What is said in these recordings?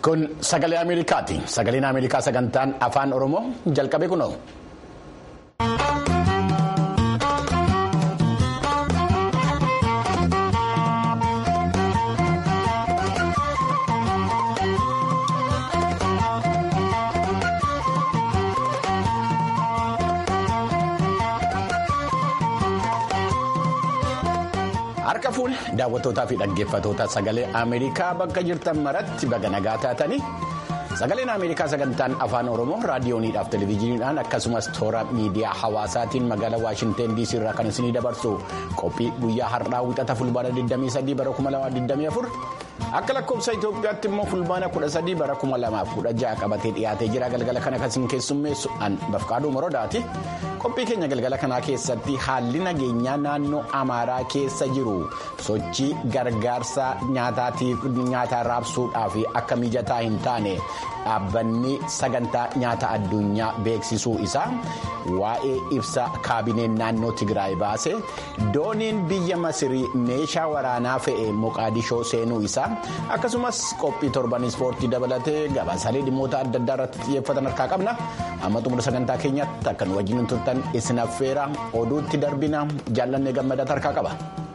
Kun sagalee Ameerikaati. Sagaleen Ameerikaa sagantaan afaan Oromoo jalqabe kunoo. Harka fuune daawwattootaa fi dhaggeeffattoota sagalee Ameerikaa bakka jirtan maratti baga nagaa taatanii sagaleen Ameerikaa sagantaan afaan Oromoo raadiyooniidhaaf televezyiiniidhaan akkasumas toora miidiyaa hawaasaatiin magaalaa Waashinteen DC irraa kan isinii dabarsu qophii guyyaa har'aa wixata fulbaana 23 bara 2024 akka lakkoofsa Itoophiyaatti immoo fulbaana 13 bara 2016 qabatee dhiyaatee jira galgala kana kan isin keessummeessu an bafqaaduu morodaati. qophii keenya galgala kanaa keessatti haalli nageenyaa naannoo amaaraa keessa jiru sochii gargaarsa nyaataa raabsuudhaaf akka mijataa hin taane dhaabbanni sagantaa nyaata addunyaa beeksisuu isaa waa'ee ibsa kaabineen naannoo tigraay baase dooniin biyya masirii meeshaa waraanaa fe'e moqaadishoo seenuu isaa akkasumas qophii torban ispoortii dabalatee gabaasaalee dhimmoota adda addaa irratti xiyyeeffatan harkaa qabna amma xumura sagantaa keenyatti akka nu wajjin turtan isin affeera oduutti darbina jaallannee gammadaa harkaa qaba.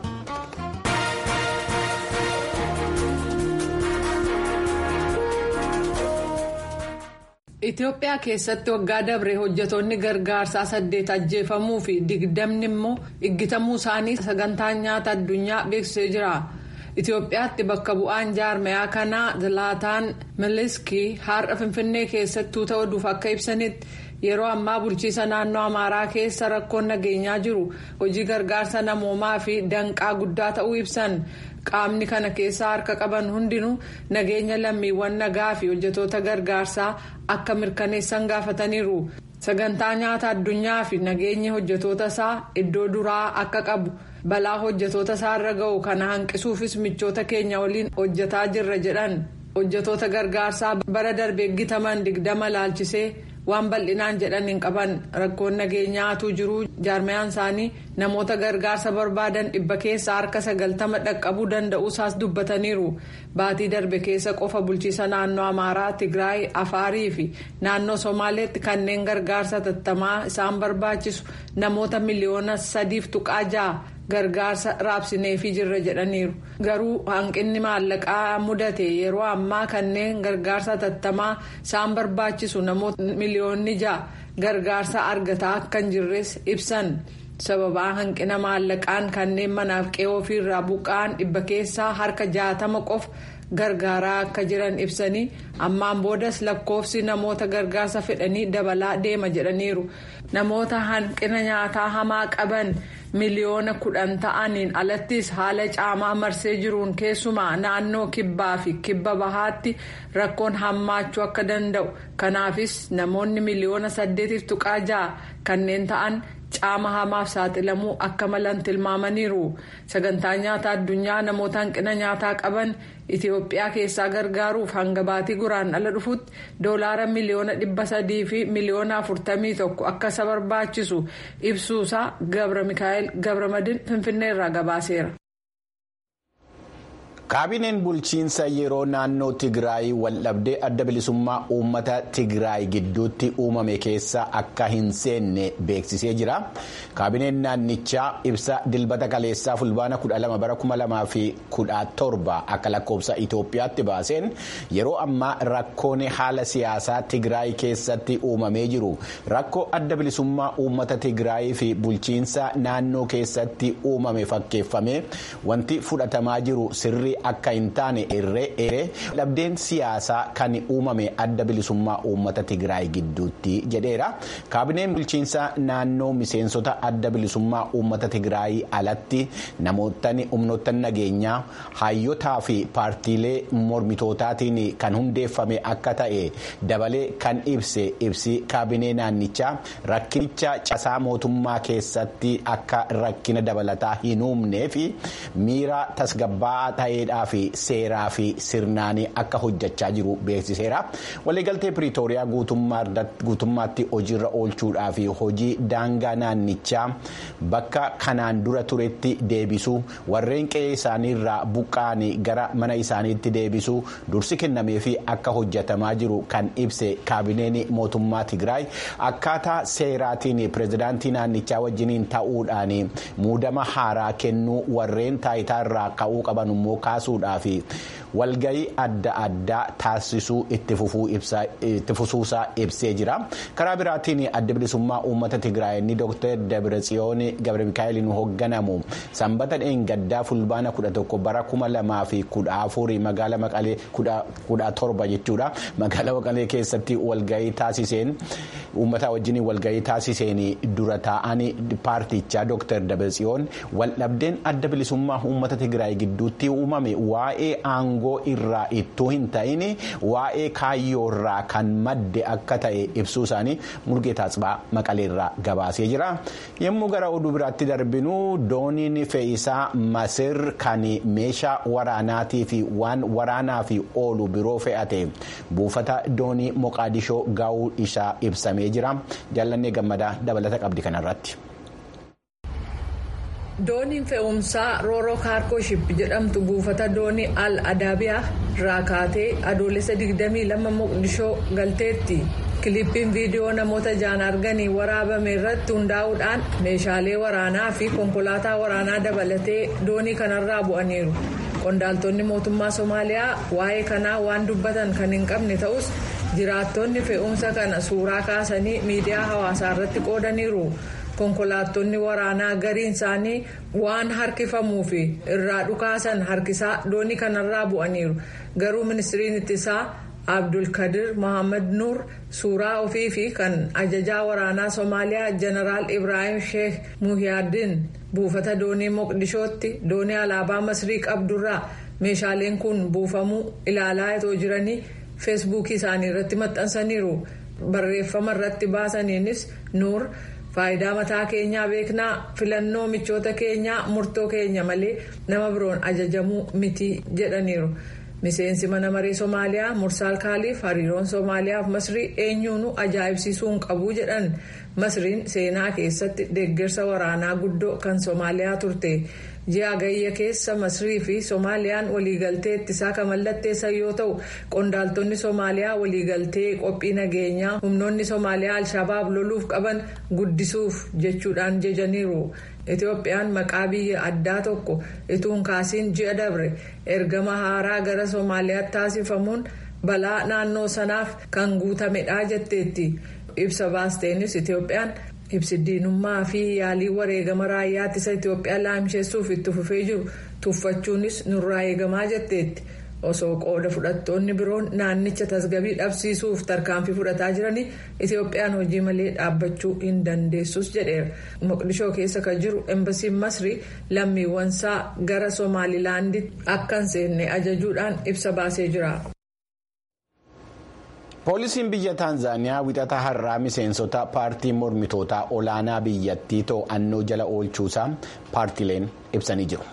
Itoophiyaa keessatti waggaa dabre hojjetoonni gargaarsaa saddeet ajjeefamuu fi digdamni immoo iggitamuu isaanii sagantaan nyaata addunyaa beeksisee jira. Itoophiyaatti bakka bu'aan jaarmayaa kanaa Zilaataan Miliskii har'a Finfinnee keessatti tuuta oduuf akka ibsanitti yeroo ammaa bulchiisa naannoo Amaaraa keessa rakkoon nageenyaa jiru hojii gargaarsa namoomaa fi danqaa guddaa ta'uu ibsan. qaamni kana keessaa harka qaban hundinuu nageenya lammiiwwan nagaa fi hojjetoota gargaarsaa akka mirkaneessan gaafataniiru sagantaa nyaata addunyaa fi nageenyi hojjetoota isaa iddoo duraa akka qabu balaa hojjetoota isaa irra ga'u kana hanqisuufis michoota keenya waliin hojjetaa jirra jedhan hojjetoota gargaarsaa bara darbee eeggataman digdama laalchisee waan bal'inaan jedhan hin qaban rakkoon nageenyaatu jiru jaarmayaan isaanii namoota gargaarsa barbaadan dhibba keessa harka sagaltama dhaqqabuu danda'uusaas dubbataniiru baatii darbe keessa qofa bulchiisa naannoo amaaraa tigraay afaarii fi naannoo somaaleetti kanneen gargaarsa tattamaa isaan barbaachisu namoota miliyoona sadiif tuqaa ja'a. gargaarsa raabsineefii jirra jedhaniiru garuu hanqinni maallaqaa mudate yeroo ammaa kanneen gargaarsa tattamaa isaan barbaachisu namoota miliyoonni ja'a gargaarsa argataa akka hin jirres ibsan sababaa hanqina maallaqaan kanneen manaaf qe'oo ofiirraa buqqa'an dhibba keessaa harka jaatama qofa gargaaraa akka jiran ibsanii ammaan boodas lakkoofsi namoota gargaarsa fedhanii dabalaa deema jedhaniiru namoota hanqina nyaataa hamaa qaban. miliyoona kudhan ta'aniin alattis haala caamaa marsee jiruun keessumaa naannoo kibbaa fi kibba bahaatti rakkoon hammaachuu akka danda'u kanaafis namoonni miliyoona saddeetiif tuqaa ja'a kanneen ta'an caama hamaaf saaxilamuu akka malan tilmaamaniiru sagantaa nyaata addunyaa namoota hanqina nyaataa qaban itiyoophiyaa keessaa gargaaruuf hanga baatii guraan ala dhufutti doolaara miliyoona dhibba sadii fi miliyoona afurtamii tokko akka isa barbaachisu ibsuusaa gabra mikaa'el gabramadin finfinneerraa gabaaseera. kaabineen bulchiinsa yeroo naannoo tigraay waldhabdee adda bilisummaa uummata tigraay gidduutti uumame keessa akka hin seenne beeksisee jira kaabineen naannichaa ibsa dilbata kaleessaa fulbaana 12 bara 2017 akka lakkoofsa itoophiyaatti baaseen yeroo ammaa rakkoon haala siyaasaa tigraay keessatti uumamee jiru rakkoo adda bilisummaa uummata tigraay fi bulchiinsa naannoo keessatti uumame fakkeeffamee wanti fudhatamaa jiru sirrii. akka hin taane irree dhabdeen siyaasaa kan uumame adda bilisummaa uummata tigraay gidduutti jedheera kaabineen bulchiinsa naannoo miseensota adda bilisummaa uummata tigraay alatti namootni humnoottan nageenyaa hayyotaa fi paartiilee mormitootaatiin kan hundeeffame akka ta'e dabalee kan ibse ibsi kaabinee naannichaa rakkinicha casaa mootummaa keessatti akka rakkina dabalataa hin uumnee fi miira tasgabbaa'aa ta'ee qawweedhaa fi seeraa fi sirnaan akka hojjechaa jiru beeksiseera waliigaltee piriitooriyaa guutummaatti hojiirra oolchuudhaa fi hojii daangaa naannichaa bakka kanaan dura turetti deebisuu warreen qe'ee isaaniirraa buqqa'anii gara mana isaaniitti deebisuu dursi kennamee fi akka hojjetamaa jiru kan ibse kaabineen mootummaa tigraay akkaataa seeraatiin pireezidaantii naannichaa wajjiniin ta'uudhaan muudama haaraa kennuu warreen taayitaa irraa ka'uu qaban immoo kaasuudhaaf walgayii adda addaa taasisuu itti fufuusaa ibsee jira karaa biraatiin adda bilisummaa uummata tigraay inni dooktar dabratsiyoon gabra mikaa'eliin hoogganamu sanbata dheengaddaa fulbaana kudha tokko bara kuma lamaa fi kudha afurii magaala maqalee kudha torba jechuudha magaala maqalee keessatti walgayii taasiseen uummata wajjin walgayii taasiseen dura taa'anii paartichaa dooktar dabratsiyoon waldhabdeen adda bilisummaa uummata tigraay gidduutti uumame waa'ee aangoo irraa ittuu hin ta'in waa'ee kaayyoo irraa kan madde akka ta'e ibsuu isaanii murgee taatsibaa maqaleerraa gabaasee jira yommuu gara oduu biraatti darbinu dooniin fe'isaa masir kan meeshaa waraanaatii fi waan waraanaaf oolu biroo fe'ate buufata doonii moqaadishoo gaa'uu isaa ibsamee jira jaallannee gammadaa dabalata qabdi kanarratti. dooniin fe'umsaa rooroo kaarkooship jedhamtu buufata doonii al adaabiyaa irraa kaatee adoolessa 22 moqdishoo galteetti kilippiin viidiyoo namoota jaan arganii waraabame irratti hundaa'uudhaan meeshaalee waraanaa fi konkolaataa waraanaa dabalatee doonii kanarraa bu'aniiru qondaaltonni mootummaa somaaliyaa waa'ee kanaa waan dubbatan kan hin qabne ta'us jiraattonni fe'umsa kana suuraa kaasanii miidiyaa hawaasaa irratti qoodaniiru. konkolaattonni waraanaa gariin isaanii waan harkifamuu fi irraa dhukaasan harkisaa doonii kanarraa bu'aniiru garuu ministiriin ittisaa abdulkadir mohaammed nuur suuraa ofii fi kan ajajaa waraanaa somaaliyaa jeneraal ibraahim sheekh muhiyaadin buufata doonii moqdishootti doonii alaabaa masrii qabdurraa meeshaaleen kun buufamuu ilaalaa itoo jiranii feesbuukii isaanii irratti maxxansaniiru barreeffama irratti baasaniinis nuur. faayidaa mataa keenyaa beeknaa filannoo michoota keenyaa murtoo keenya malee nama biroon ajajamuu miti jedhaniiru miseensi mana maree somaaliyaa mursaal kaaliif hariiroon somaaliyaaf masrii eenyuunu ajaa'ibsiisuu hin qabu jedhan masriin seenaa keessatti deeggarsa waraanaa guddoo kan somaaliyaa turte ji'a gayya keessa masrii fi soomaaliyaan waliigaltee ittisaa kan mallatteessan yoo ta'u qondaaltonni soomaaliyaa waliigaltee qophii nageenyaa humnoonni soomaaliyaa alshabaab loluuf qaban guddisuuf jechuudhaan jejaniiru itoophiyaan maqaa biyya addaa tokko ituun kaasiin ji'a dabre ergama haaraa gara soomaaliyaatti taasifamuun balaa naannoo sanaaf kan guutamedha jetteetti ibsa baasteenis itoophiyaan. ibsi diinummaa fi yaalii wareegama raayyaa ittisa Itoophiyaa laamsheessuuf itti fufee jiru tuffachuunis nurraa eegamaa jetteetti osoo qooda fudhattoonni biroon naannicha tasgabii dhabsiisuuf tarkaanfii fudhataa jiranii Itoophiyaan hojii malee dhaabbachuu hin dandeessus jedheera moqdishoo keessa kan jiru embasiin masrii lammiiwwansaa gara somaalilaanditti akka hin seenne ajajuudhaan ibsa baasee jira. poolisiin biyya taanzaaniyaa wixata har'aa miseensota paartii mormitootaa olaanaa biyyattii to'annoo jala oolchuusaa paartileen ibsanii jiru.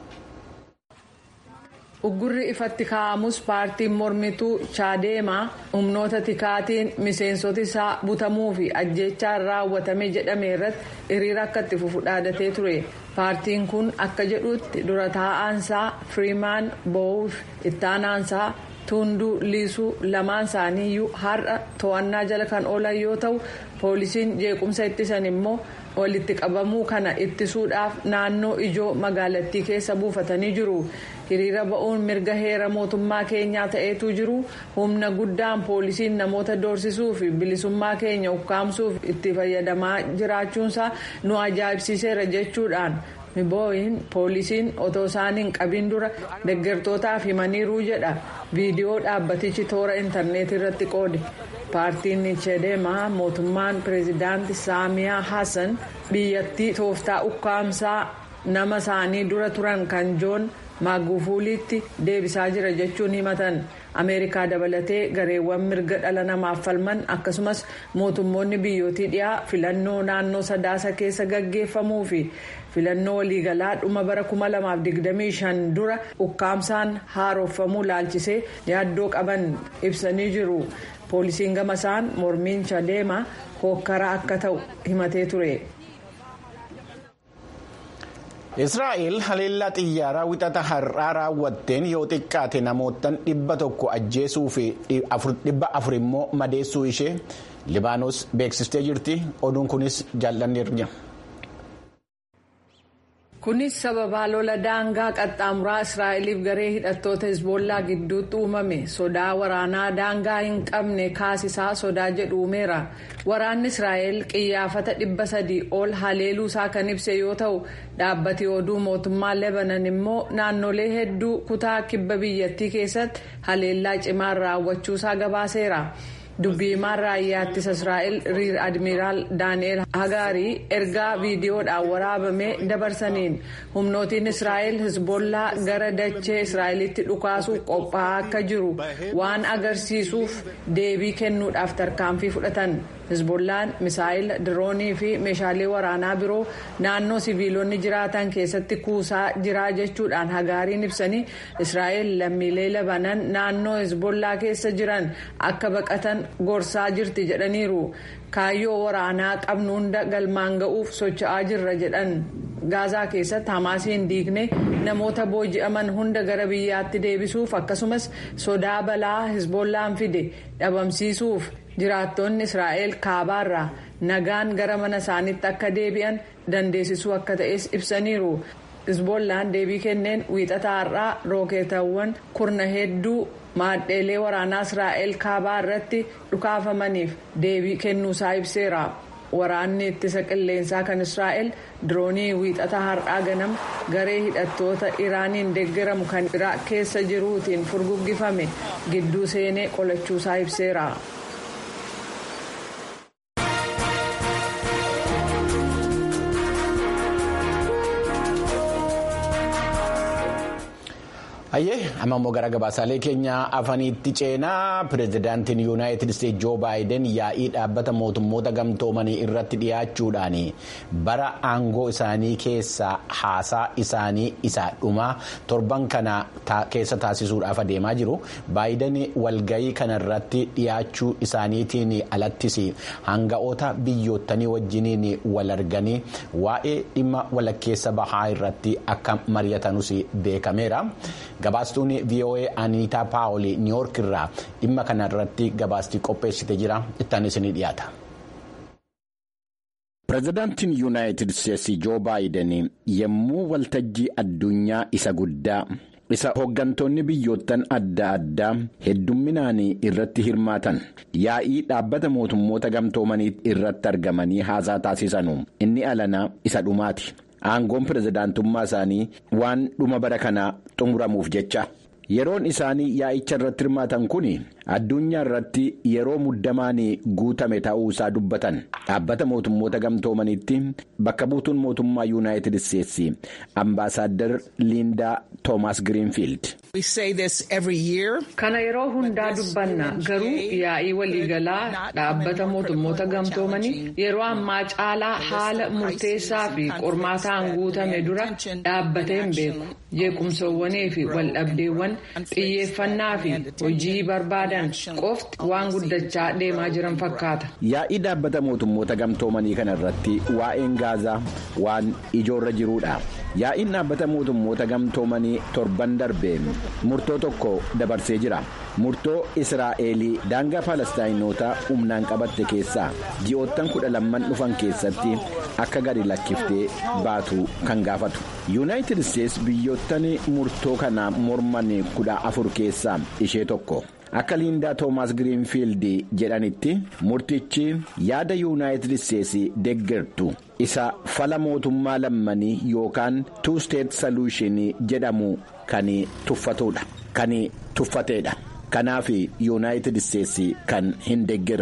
uggurri ifatti kaa'amus paartiin mormituu chaadeemaa humnoota tikaatiin miseensoti isaa butamuu fi ajjeechaan raawwatame jedhame irratti hiriira akka itti fufu dhaadatee ture paartiin kun akka jedhutti dura taa'aansaa firiimaan bo'uuf ittaanaansaa. Tunduu liisuu lamaan isaanii iyyuu har'a to'annaa jala kan oolan yoo ta'u poolisiin jeequmsa ittisan immoo walitti qabamuu kana ittisuudhaaf naannoo ijoo magaalattii keessa buufatanii jiru hiriira ba'uun mirga heera mootummaa keenyaa ta'eetu jiru humna guddaan poolisiin namoota doorsisuu fi bilisummaa keenya ukkaamsuuf itti fayyadamaa jiraachuunsaa nu ajaa'ibsiiseera jechuudhaan. mibooyin poolisiin otoo isaan hin qabin dura deeggartootaaf himaniiruu jedha viidiyoo dhaabbatichi toora intarneetii irratti qoode paartiin chedeemaa mootummaan pireezidaanti saamiyaa hassan biyyattii tooftaa ukkaamsaa nama isaanii dura turan kan joon maagufuuliitti deebisaa jira jechuun himatan ameerikaa dabalatee gareewwan mirga dhala namaaf falman akkasumas mootummoonni biyyootii dhiyaa filannoo naannoo sadaasa keessa gaggeeffamuu fi filannoo waliigalaa dhuma bara 2025 dura ukkaamsaan haaromfamuu laalchisee yaaddoo qaban ibsanii jiru poolisiin gamasaan mormiin chadeema hokkara akka ta'u himatee ture. israa'el haleellaa xiyyaaraa wixata har'aa raawwatteen yoo xiqqaate namootaan dhibba tokko ajjeesuu fi dhibba afur immoo madeessuu ishee libaanos beeksistee jirti oduun kunis jaallanneerra. kunis sababaa lola daangaa qaxxaamuraa israa'eliif garee hidhattoota hizboollaa gidduutti uumame sodaa waraanaa daangaa hin qabne kaasisaa sodaa jedhu uumeera waraanni israa'el qiyyaafata dhibba sadii ol haleeluusaa kan ibse yoo ta'u dhaabbati oduu mootummaa lebanan immoo naannolee hedduu kutaa kibba biyyattii keessatti haleellaa cimaan raawwachuusaa gabaaseera. dubbii himaan raayyaa ittisa israa'el riir admiraal daani'el hagaarii ergaa viidiyoodhaan waraabame dabarsaniin humnootiin israa'el hizbollaa gara dachee israa'elitti dhukaasuuf qophaa'aa akka jiru waan agarsiisuuf deebii kennuudhaaf tarkaanfii fudhatan hizbollaan misaayila diroonii fi meeshaalee waraanaa biroo naannoo siviilonni jiraatan keessatti kuusaa jiraa jechuudhaan hagaariin ibsanii israa'el lammiilee labanan naannoo hizbollaa keessa jiran akka baqatan gorsaa jirti jedhaniiru kaayyoo waraanaa qabnu hunda galmaan ga'uuf socho'aa jirra jedhan gaazaa keessatti hamaasiin diigne namoota booji'aman hunda gara biyyaatti deebisuuf akkasumas sodaa balaa hizbollaan fide dhabamsiisuuf jiraattonni israa'el kaabaarraa nagaan gara mana isaaniitti akka deebi'an dandeessisuu akka ta'es ibsaniiru. hizbollaan deebii kenneen wiixataa har'aa rookeetawwan kurna hedduu maadheelee waraanaa israa'el kaabaa irratti dhukaafamaniif deebii kennuusaa ibseera waraanni ittisa qilleensaa kan israa'el diroonii wiixataa har'aa ganam garee hidhattoota iraaniin deeggaramu kan iraaq keessa jiruutiin furguggifame gidduu seenee qolachuusaa ibseera. Hayyee amma immoo gara gabaasaalee keenya afaniitti ceenaa pireezidaantiin yuunaayitid isteetsi joo baayiden yaa'ii dhaabbata mootummoota gamtoomanii irratti dhiyaachuudhaan bara aangoo isaanii keessaa haasaa isaanii isa dhumaa torban kana keessa taasisuudhaaf adeemaa jiru baayiden walgayii kanarratti dhiyaachuu isaaniitiin alattis hanga'oota biyyoottanii wajjiniin wal arganii waa'ee dhimma walakkeessa bahaa irratti akka mari'atanus beekameera. Gabaastuun VOA Aniitaa Paawul Niiwoork irraa dhimma kana irratti gabaastii qopheessite jira ittaan isinii dhiyaata. Pireezidaantiin Yuunaayitid Isteetsi Joo Baayiden yommuu waltajjii addunyaa isa guddaa isa hooggantoonni biyyoottan adda addaa heddumminaan irratti hirmaatan yaa'ii dhaabbata mootummoota gamtoomanii irratti argamanii haasaa taasisanu inni alanaa isa dhumaati. aangoon pirezidaantummaa isaanii waan dhuma bara kanaa xumuramuuf jecha yeroon isaanii yaa'icha irratti hirmaatan kun addunyaa irratti yeroo muddamaan guutame ta'uu isaa dubbatan dhaabbata mootummoota gamtoomaniitti bakka buutuun mootummaa yuunaayitid isteetsi ambaasaaddar liindaa toomaas giriinfiild. kana yeroo hundaa dubbanna garuu yaa'ii waliigalaa dhaabbata mootummoota gamtoomanii yeroo ammaa caalaa haala murteessaa fi qormaataan guutame dura dhaabbatee hin beeku jeequmsoowwanii fi waldhabdeewwan xiyyeeffannaa fi hojii barbaadan qofti waan guddachaa deemaa jiran fakkaata. yaa'ii dhaabbata mootummoota gamtoomanii kana irratti waa'een gaazaa waan ijoorra jiruudha yaa'iin dhaabbata mootummoota gamtoomanii torban darbee murtoo tokko dabarsee jira murtoo israa'elii daangaa faalastaayinoota humnaan qabatte keessaa ji'oottan kudha lamman dhufan keessatti akka gadi lakkiftee baatu kan gaafatu yuunaayitid isteetsi biyyoottan murtoo kana morman kudha afur keessaa ishee tokko. akka liindaa toomaas giriinfiild jedhanitti murtichi yaada yuunaayitid isteetsi deeggartu isa fala mootummaa lammanii yookaan tuu steet saluushinii jedhamu kan tuffatudha kan tuffateedha kanaaf yuunaayitid isteetsi kan hin deeggarre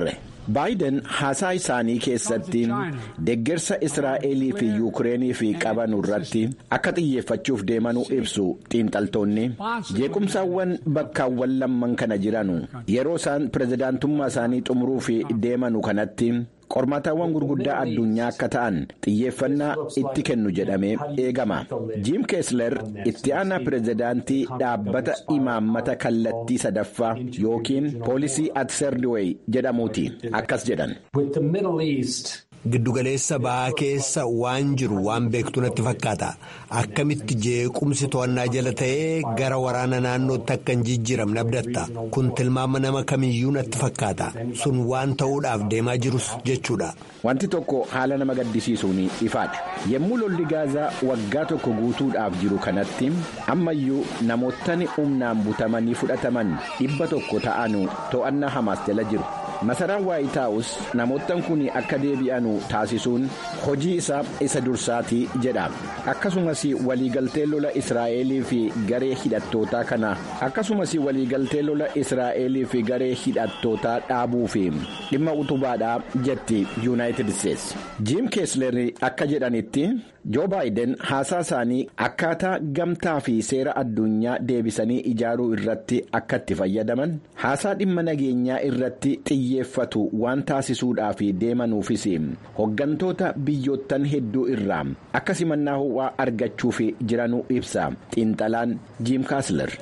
baayiden haasaa isaanii keessatti deeggarsa israa'elii fi yuukireeniif qabanu irratti akka xiyyeeffachuuf deemanuu ibsu xiinxaltoonni jeequmsaawwan bakkaawwan lamman kana jiranu yeroo isaan pirezidaantummaa isaanii xumuruuf deemanu kanatti. qormaataawwan gurguddaa addunyaa akka ta'an xiyyeeffannaa itti kennu jedhamee eegama jiim keesler itti aanaa pirezidaantii dhaabbata imaammata kallattii sadaffaa yookiin poolisii atserdiwey jedhamuuti akkas jedhan. Giddugaleessa ba'aa keessa waan jiru waan beektu natti fakkaata akkamitti jeequmsi to'annaa jala ta'ee gara waraana naannootti akka hin jijjiiramne abdatta kun tilmaama nama kamiyyuu natti fakkaata sun waan ta'uudhaaf deemaa jirus jechuudha. Wanti tokko haala nama gaddisiisuun ifaadha yommuu lolli gaazaa waggaa tokko guutuudhaaf jiru kanatti ammayyuu namootni humnaan butamanii fudhataman dhibba tokko ta'anu to'annaa hamaas jala jiru. masaraan waayit haawus namoottan kun akka deebi'anu taasisuun hojii isaa isa dursaati jedha akkasumas waliigaltee lola israa'elii fi garee hidhattootaa kana akkasumas waliigaltee lola israa'elii fi garee hidhattootaa dhaabuu fi dhimma utubaadhaa jetti yuunaayitid isteetsi jiim keesler akka jedhanitti joo baayiden haasaa isaanii akkaataa gamtaa fi seera addunyaa deebisanii ijaaruu irratti akka itti fayyadaman haasaa dhimma nageenyaa irratti xiyyeeffatu waan taasisuudhaaf deemanuufis hoggantoota biyyoottan hedduu irraa akka simannaa ho'aa argachuuf jiranuu ibsa xiinxalaan jiim kaasler.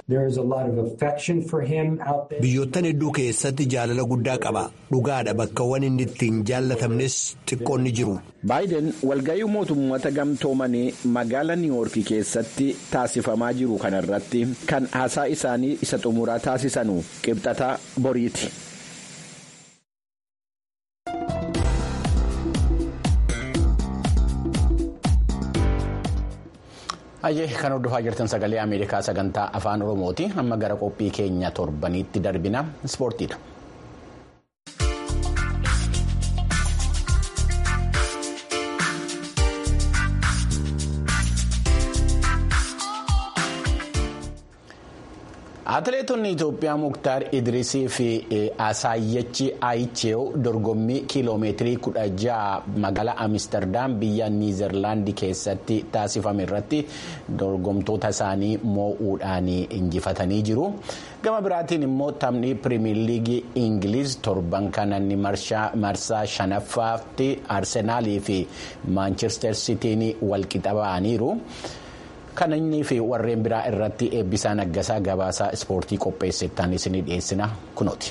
biyyoottan hedduu keessatti jaalala guddaa qaba dhugaadha bakkawwan inni ittiin jaallatamnes xiqqoonni jiru. baayiden walga'ii mootummoota gamtoomanii magaala niiwoorkii keessatti taasifamaa jiru kanarratti kan haasaa isaanii isa xumuraa taasisanu qibxataa boriiti. Hayyee kan hordofaa jirtan sagalee Ameerikaa sagantaa afaan Oromooti. Amma gara qophii keenya torbaniitti darbina ispoortiidha. Atileetonni Itoophiyaa Muktaar Idrisii fi Asaayyachi Ayicheew dorgommii kiiloomeetirii kudha ja'a magaalaa Amsterdam biyya Niizerlaandii keessatti taasifame irratti dorgomtoota isaanii moo'uudhaan injifatanii jiru. Gama biraatiin immoo taphni piriimiyer liigii Ingiliz torban kanaan marsaa shanaffaatti Arsenaalii fi Maanchestar Sitiin walqixa ba'aniiru. Kan inni fi warreen biraa irratti eebbisaa naggasaa gabaasaa ispoortii qopheessetaan isinii dhiyeessina kunooti.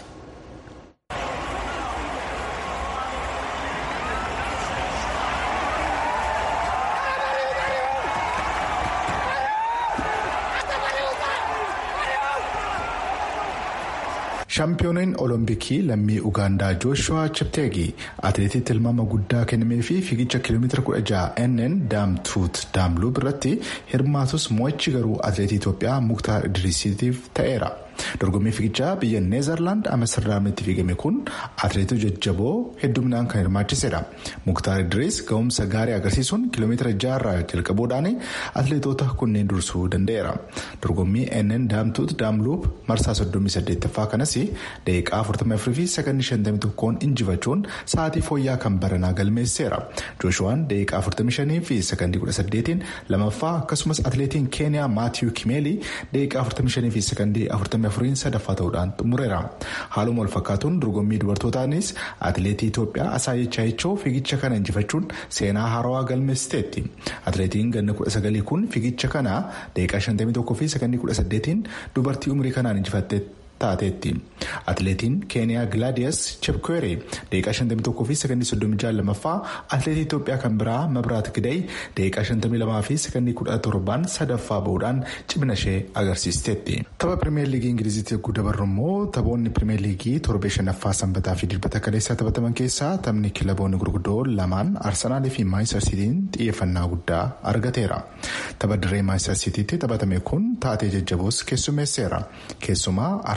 shaampiyooniin olompikii lammii ugaandaa jooshuwaa chepteegii atileetii tilmaama guddaa kennamee fi fiigicha kiiloomeetira 16 nn daamtuut daamluu biratti hirmaatus mo'ichi garuu atileetii itoophiyaa muktaar idrisiitiif ta'eera. dorgommii fiigichaa biyya neezerlaand amsterdamitti fiigame kun atileetota jajjaboo hedduminaan kan hirmaachisedha muktaar idris ga'umsa gaarii agarsiisuun kiiloomeetira jaarraa jalqabuudhaan atileetota kunneen dursuu danda'eera dorgommii nn daamtuut daamluup marsaa 38ffaa kanas daqiiqaa 44 fi sakandii 51 injifachuun sa'aatii fooyyaa kan baranaa galmeesseera jooshuwaan daqiiqaa 45 fi sakandii 18 lamaffaa akkasumas atileetiin keeniyaa maatiyuu kimeelii daqiiqaa 45 fi sakandii 40 afuriin sadaffaa ta'uudhaan xumureera haaluma wal fakkaatuun dorgommii dubartootaanis atileetii itoophiyaa asaayichaa ichoo fiigicha kana injifachuun seenaa haarawaa galmeessiteetti atileetiin ganna 19 kun fiigicha kana daqiiqaa 51 fi sakandii 18 dubartii umurii kanaan injifatte taateetti atileetiin keeniyaa gilaadiyas chepkoore daqiiqaa 51 fi sakandii 36 lamaffaa atileetii itoophiyaa kan biraa mabraat gidee daqiiqaa 52 fi sakandii 17 sadaffaa bahuudhaan cimina ishee agarsiisteetti. tapha pirimeer liigii ingiliziitti yogguu dabarru immoo taphoonni pirimeer liigii torbee shanaffaa sanbataa fi dilbata kaleessaa taphataman keessaa taphni kilaboonni gurguddoo lamaan arsenaalii fi maayistar siitiin xiyyeeffannaa guddaa argateera tapha dirree maayistar siitiitti taphatame kun taatee jajjaboos keessummeesseera keessumaa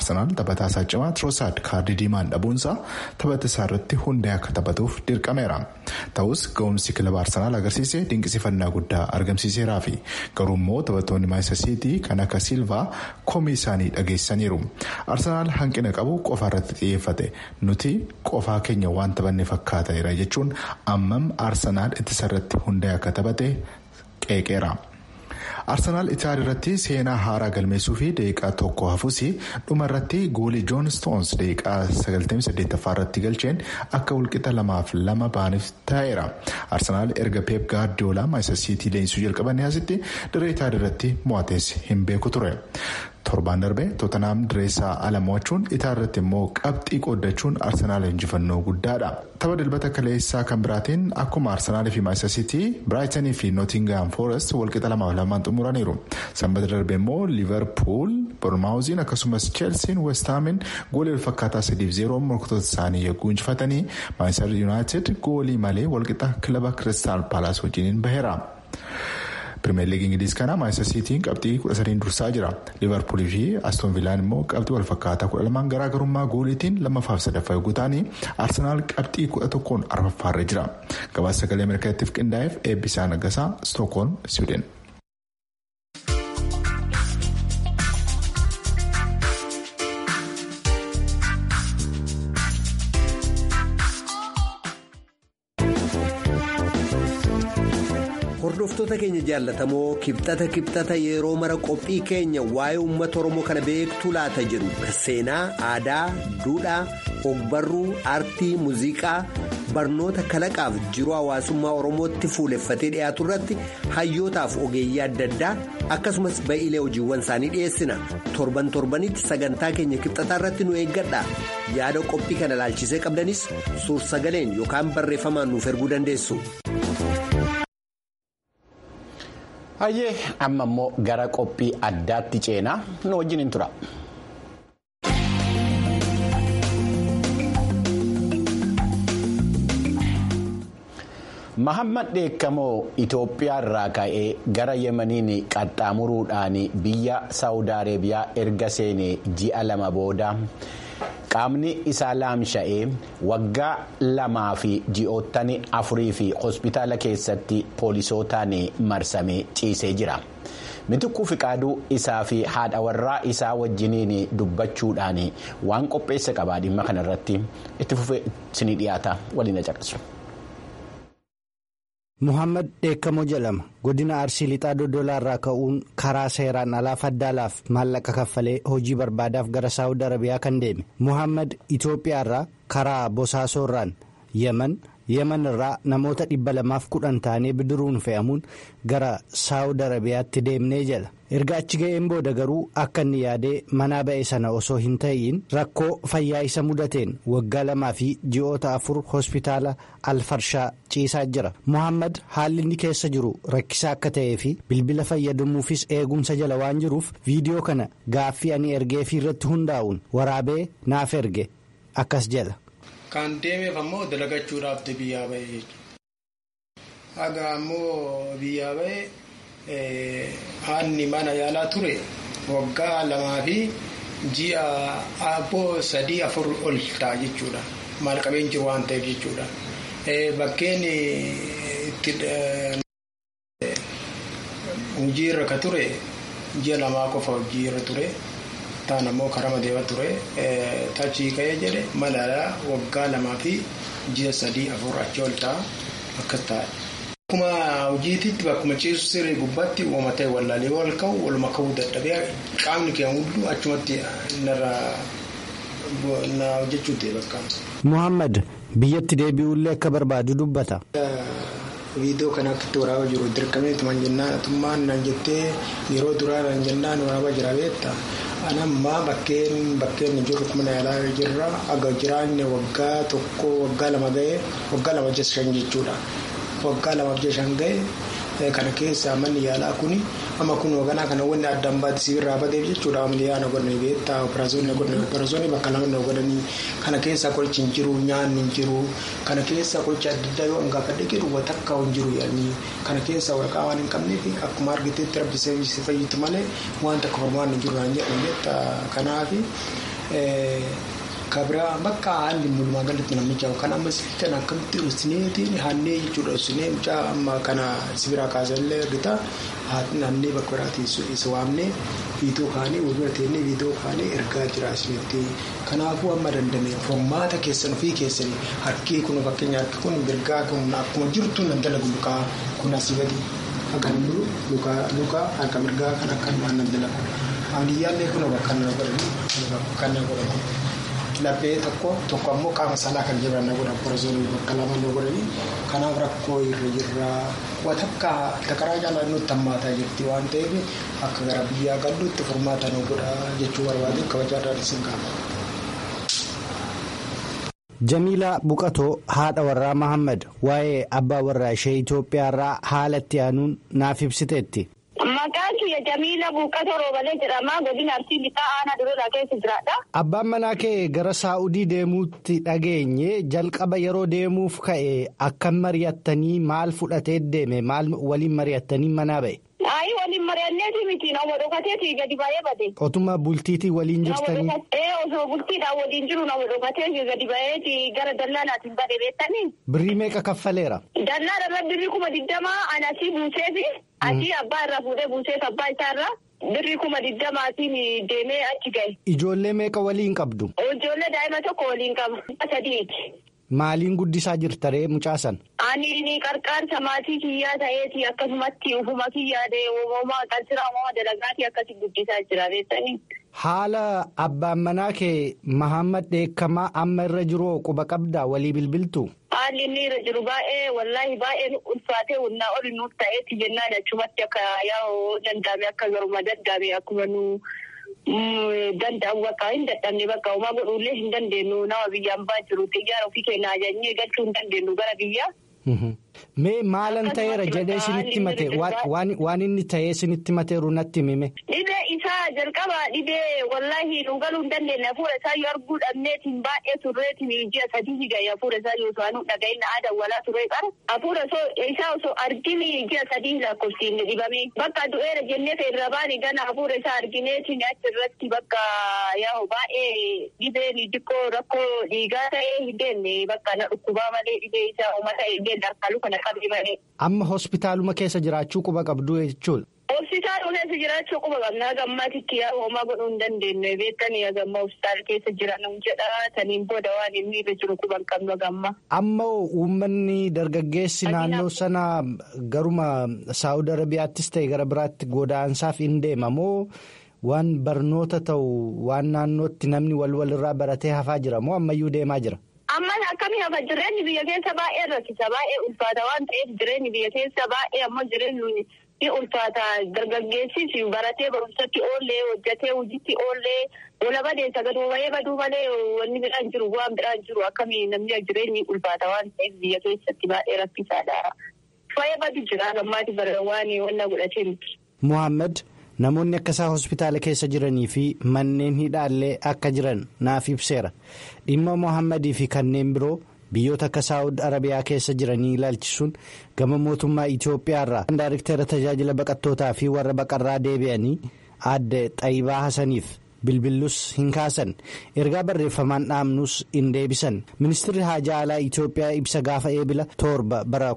Arsenaal taphataa isaa cimaa Trosaad kaardii diimaan dhabuunsaa taphata isaa irratti hundee akka taphatuuf dirqameera. Ta'us ga'umsi kilaba Arsenaal agarsiise dinqisifannaa guddaa argamsiiseeraa fi garuu immoo taphattoonni Maayistar Siitii kan akka Silvaa komii isaanii dhageessaniiru. Arsenaal hanqina qabu qofa irratti xiyyeeffate nuti qofaa keenya waan taphanne fakkaateera jechuun ammam Arsenaal ittisa irratti hundee akka taphate qeeqeera. Arsenaal Itaaliyaa irratti seenaa haaraa galmeessuu fi daqiiqaa tokko hafuus dhuma irratti goolii Joon Stoons daqiiqaa 98ffaa irratti galcheen akka walqixa lamaaf lama baaniif taa'eera. Arsenaal erga Peep Gaardiyoolaa Maayistar Siitii leenjisuu jalqabanii asitti dirree Itaaliyaa irratti mo'atees hin beeku ture. torbaan darbee tootenaam direessaa ala mo'achuun Itaaliyaa irratti immoo qabxii qooddachuun arsenaal injifannoo guddaadha tapha dilbata kaleessaa kan biraatiin akkuma arsenaalii fi maayistar siitii biraayitanii fi nootingaam foorest walqixa lamaaf lamaan xumuraniiru sanbata darbee immoo liivarpuul bormaawuziin akkasumas cheelsiin westaamiin goolii walfakkaataa sadiif zeeroo morkatoota isaanii yagguu injifatanii maayistar yuunaayitid goolii malee walqixa kilaba kiristaal paalaas wajjiniin baheera. pirimeer liigii ingiliiz kana maayistar siitiin qabxii kudha sadiin dursaa jira liivarpuulii fi astoon viilaan immoo qabxii walfakkaataa kudha lamaan garaagarummaa gooliitiin lammaffaaf sadaffaa yogguu ta'anii arsenaal qabxii kudha tokkoon arfaffaarra jira gabaasa sagalee ameerikaattiif qindaa'eef eebbisaa naggasaa stookholm siwiidin. hordoftoota keenya jaallatamoo kibxata kibxata yeroo mara qophii keenya waa'ee uummata oromoo kana beektuu laata jedhu seenaa aadaa duudhaa ogbarruu aartii muuziqaa barnoota kalaqaaf jiruu hawaasummaa oromootti fuuleffatee dhiyaatu irratti hayyootaaf ogeeyyii adda addaa akkasumas ba'iilee hojiiwwan isaanii dhiyeessina torban torbanitti sagantaa keenya kibxataa irratti nu eeggadha yaada qophii kana ilaalchisee qabdanis suur sagaleen yookaan barreeffamaan nuuf erguu dandeessu. Hayyee amma immoo gara qophii addaatti ceenaa nu wajjin hin tura. Mahammad Dheekkamoo Itoophiyaa irraa ka'ee gara Yemeniin qaxxaamuruudhaan biyya Saawud Areebiyaa erga seenee ji'a lama booda. qaamni isaa laamsha'ee waggaa lamaa fi ji'oottan afurii fi hospitaala keessatti poolisootaan marsamee ciisee jira mitikkuu fiqaaduu isaa fi haadha warraa isaa wajjiniin dubbachuudhaan waan qopheessa qabaa dhimma kanarratti itti fufee isinii dhiyaata waliin caqasu. Muhammad Dheekkamoo jedhama godina Arsii Lixaa Dodolaa irraa ka'uun karaa seeraan alaa faddaalaaf maallaqa kaffalee hojii barbaadaaf gara Saawud Arabiyaa kan deeme Muhammad Itoophiyaa irraa karaa Bosaasoo irraan Yemen Yemen irraa namoota dhibba lamaaf kudhan taanee bidiruun fe'amuun gara Saawud Arabiyaatti deemnee jala erga achi ga'een booda garuu akka inni yaadee manaa ba'e sana osoo hin ta'iin rakkoo fayyaa isa mudateen waggaa lamaa fi ji'oota afur hospitaala alfarshaa ciisaa jira muhammad haalli inni keessa jiru rakkisaa akka ta'ee fi bilbila fayyadamuufis eegumsa jala waan jiruuf viidiyoo kana gaaffii ani ergeefii irratti hundaa'uun waraabee naaf erge akkas jala. Kan deemeef ammoo dalagachuudhaaf biyyaa ba'e jechuudha. Haga ammoo biyyaa ba'e. Haanni mana yaalaa ture waggaa lamaa fi ji'a abboo sadii afur ol ta'a jechuudha. Maal qabeen jiru waan ta'eef jechuudha. Bakkeen itti hojii irra ka ture ji'a lamaa qofa hojii irra ture. Taan ammoo karama deema ture. Tachii ka'ee jedhe mana waggaa lamaa fi ji'a sadii afur achi ol ta'a akkas ta'a. Akkuma hojiititti bakkuma ciisu sirrii gubbaatti uumama ta'e wallaalee wal ka'u waluma ka'uu dadhabee qaamni keenya hunduu achumatti narra na hojjechuu ta'e bakka. Muhammad biyyatti deebi'ullee akka barbaadu dubbata. Viidiyoo kana akkatti waraabaa jiru dirqamee tuman jennaan atummaan nan jettee yeroo duraa nan jennaan waraabaa jira beekta. Anammaa bakkeen bakkeen jiru mana yaalaa jirra aga jiraanne waggaa tokko waggaa lama ga'ee waggaa lama shan jechuudha. waggaa lamaaf shan ga'e kana keessa manni yaalaa kuni amma kun hoogganaa kana wanni addaan baate sibiirraa bateef jechuudha ammayyaa na godhanii beektaa operaasyoonni godhanii operaasyoonni bakka lama na godhanii kana keessa qorichi hin jiru nyaanni hin jiru kana keessa qorichi adda addaa yoo hangaafadhe jedhu watakka hin jiru yaadni kana keessa waraqaa waan hin qabneef akkuma argiteetti rabbisee fayyadu malee waan takka formaan hin jiru naan jedhan beektaa kanaafi kabira bakka haalli mulumaa galatti namicha kan amma kan akkamitti dhusneetiin hannee jechuudha dhusnee mucaa amma kana sibiraa kaasallee argita hannee bakka biraatti isa waamnee viidiyoo kaanii walbira teennee viidiyoo kaanii ergaa jira isinitti kanaafuu amma dandame formaata keessan ofii keessanii harkii kun fakkeenya harki kun mirgaa kun akkuma jirtu nan dalagu lukaa kun asii gadi akkan lukaa harka mirgaa kan akkanumaan nan dalagu amniyyaallee kun bakka na godhanii bakka na godhanii. Laphee tokko tokko ammoo qaama saalaa kan jiran na godhan porozoonii bakka lama na godhanii kanaaf rakkoo irra jirra waan akka takaraa jaalala nutti hammaataa jirti waan ta'eef akka gara biyyaa galluutti furmaata nu godha jechuu barbaade kabajaadhaan isin qaama. Jamiilaa Buqatoo haadha warraa Mahammad waa'ee abbaa warraa ishee Itoophiyaarraa haala itti aanuun naaf ibsiteetti. Maqaan kiyya Jamiila Buuqqatoo Roobalee jedhama. Godina Arsii Lixaa Aanaa Dureeraa keessa jiraadha. Abbaan manaa kee gara Saa'udii deemuutti dhageenye jalqaba yeroo deemuuf ka'e akkam mari'attanii maal fudhatee deeme maal waliin mari'attanii manaa ba'e. Ayi waliin mari'anneeti miti nama dhokateeti gadi baay'ee bade. Otuma bultiitii waliin jirtanii. Ee osoo bultiidhaan waliin jiru nama dhokateeti gadi baay'eeti gara dallaalaatiin bade beektanii. Birrii meeqa kaffaleera? Dallaala irra birrii kuma digdamaa anasii buuseefi. Asii abbaa irraa fuudhee buuseef abbaa isaarraa birrii kuma digdamaatiin deemee achi gahe. Ijoollee meeqa waliin qabdu? Ijoollee daa'ima tokko waliin qaba. Sadiiti. Maaliin guddisaa jirtaree mucaasan? Ani ni qarqaarsa maatii kiyyaa ta'eeti akkasumatti ufuma kiyyaadee uumamaa qalsiraa uumama dalagaatii akkasii guddisaa jira beektanii. Haala abbaan manaa kee Mahammad Dheekkamaa amma irra jiru quba qabdaa walii bilbiltu? Haalli inni irra jiru baay'ee wallaahi baay'ee ulfaatee humnaa ol nuuf ta'eeti jennaan achumatti akka yaa'u danda'ame akka garuma daddabe akkuma nu danda'amu bakka hin dadhabne bakka uumaa godhuullee hin dandeenyu nama biyyaan baa jiru xiyyaara ofii keenya ajajnee galchuu hin dandeenyu gara biyyaa. Mee maalan ta'eera jedhee isinitti mate waan inni ta'ee isinitti mateeru natti mime. Dhibee isaa jalqaba dhibee wallaahi nu galuu hin dandeenye hafuura isaa yoo arguu dhabneetiin baay'ee turreetiin ji'a sadii gahe hafuura isaa yoo to'anuu dhaga'inna aadaa walaa turee qara hafuura isaa osoo argini ji'a sadii lakkoofsiin dhibame bakka du'eera jennee irra baane gana hafuura isaa argineetiin achirratti bakka yaa'u baay'ee dhibeen xiqqoo rakkoo dhiigaa ta'ee hin deemne bakka na dhukkubaa malee dhibee isaa uummata eegee darkaaluu kana qabee malee. Amma hospitaaluma keessa jiraachuu quba qabdu jechuudha. Hospitaala keessa jiraachuu quba qabna gammaatitti yaa hoomaa godhuu hin dandeenye beektanii gamma hospitaala keessa jiran jedha saniin booda waan inni irra jiru quba hin qabnu gamma. Amma uummanni dargaggeessi naannoo sana garuma Saawud Arabiyaattis ta'e gara biraatti godaansaaf hin deema moo waan barnoota ta'u waan naannootti namni wal walirraa baratee hafaa jira moo ammayyuu deemaa jira? Ammas akkamii hafa jireenyi biyya keessa baay'ee rakkisa baay'ee ulfaata waan ta'eef jireenyi biyya keessa baay'ee ammoo jireenyi ni ulfaata dargaggeessis baratee barumsatti oollee hojjatee hojiitti oollee wala badeessa gaduu bahee baduu malee wanni biraan jiru waan biraan jiru akkamii namni jireenyi ulfaata waan ta'eef biyya keessatti baay'ee rakkisaadha. Fayyaa badu jira gammaati bara waan wanna godhatee miti. Muhammad namoonni akka isaa hospitaala keessa jiranii fi manneen hidhaallee akka jiran naaf ibseera dhimma mohammadii fi kanneen biroo biyyoota akka saawud arabiyaa keessa jiranii ilaalchisuun gama mootummaa itiyoophiyaarraa daariktera tajaajila baqattootaa fi warra baqarraa deebi'anii aadde xayibaa hasaniif bilbillus hin kaasan ergaa barreeffamaan dhaamnus hin deebisan ministirri haajaa alaa itiyoophiyaa ibsa gaafa eebila torba bara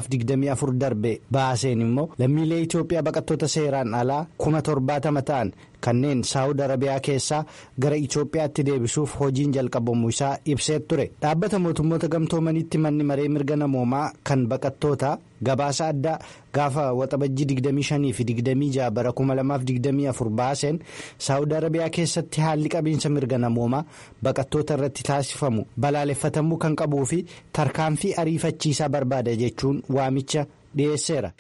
2024 darbe baaseen immoo lammiilee itiyoophiyaa baqattoota seeraan alaa kuma torbaatama ta'an kanneen saawud arabiyaa keessaa gara itiyoophiyaatti deebisuuf hojiin jalqabamuu isaa ibsee ture dhaabbata mootummoota gamtoomanitti manni maree mirga namoomaa kan baqattoota gabaasa addaa gaafa waxabajjii 25 fi 26 bara 2024 baaseen saawud arabiyaa keessatti haalli qabiinsa mirga namoomaa baqattoota irratti taasifamu balaaleffatamuu kan qabuu fi tarkaanfii ariifachiisaa barbaada jechuun waamicha dhiyeesseera.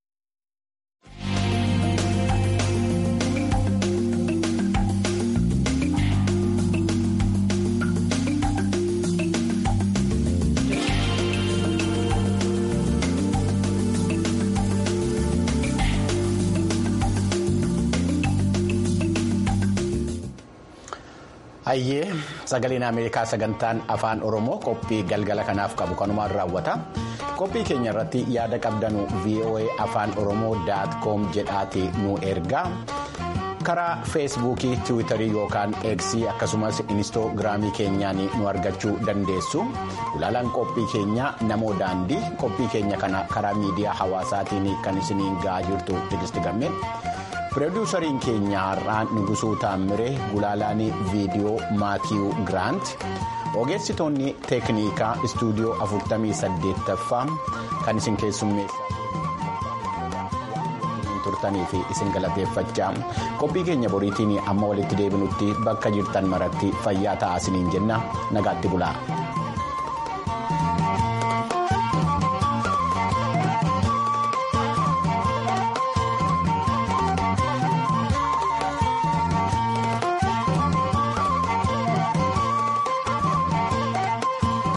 Hayyee sagaleen Ameerikaa sagantaan afaan Oromoo qophii galgala kanaaf qabu kanumaan raawwata. Qophii keenya irratti yaada qabdanu VOA afaan Oromoo daat koom jedhaati nu ergaa. karaa feesbuukii tiwiitarii yookaan eeksii akkasumas inistoogiraamii keenyaan nu argachuu dandeessu gulaalaan qophii keenya namoo daandii qophii keenya kana karaa miidiyaa hawaasaatiin kan isiniin ga'aa jirtu tigisti gammee piroodiwusariin keenya har'aa nugusuu taammire gulaalaan viidiyoo maatiyuu giraant ogeessitoonni teeknikaa istuudiyoo 48ffaa kan isin keessummeessaa turtanii fi isin galateeffachaa qophii keenya boriitiin amma walitti deebinutti bakka jirtan maratti fayyaa ta'aa isiniin jenna nagaatti bulaa.